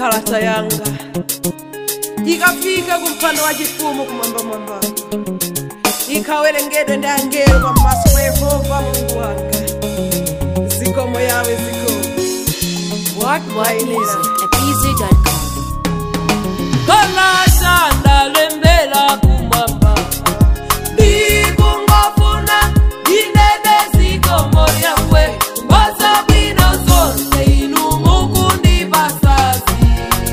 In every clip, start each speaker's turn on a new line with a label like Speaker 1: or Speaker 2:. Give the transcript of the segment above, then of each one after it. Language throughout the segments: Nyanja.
Speaker 1: kalata yanga ikafika kumpando wa chifumu kumwambamwambako ikawerengedwe ndi angelo pamaso pa yehova mulungu wanga zikomo yawe zikomo
Speaker 2: What What Music at BZ.com.
Speaker 1: kalata ndalembela kumwamba ndikungofuna ndinene zikomo yawe wasabwino zonse inu mukundipasazi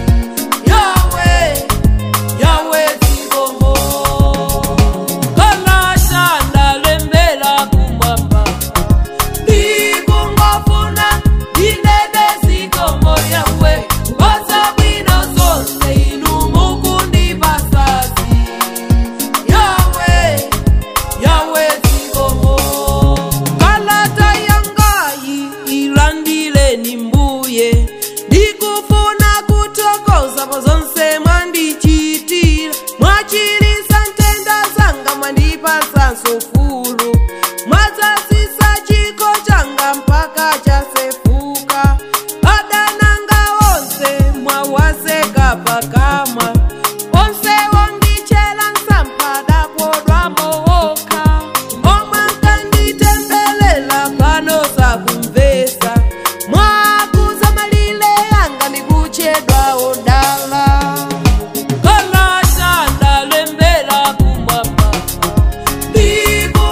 Speaker 1: yawe yawe zikomo kalata ndalembela kumwamba ndikungofuna ndinene zikomo yawe wasabwino zonse inu mukundipasazi yawe yawe zikomo kalata yangayi ilandileni mbuye ndikufuna kuthokoza pa zonse mwandichitira mwachilisa ntenda zanga mwandipatsanso ufulu mwadzazisa chiko changa mpaka chasefuka adananga onse mwawaseka pakamwa onse wondichela nsampada podwa mowoka omwe nkanditembelela pano sakumvesa mwakuza malile yanga ndikuchedwa odala kalata ndalembela kumwamba ndiko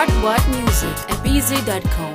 Speaker 2: What What Music at BZ.com.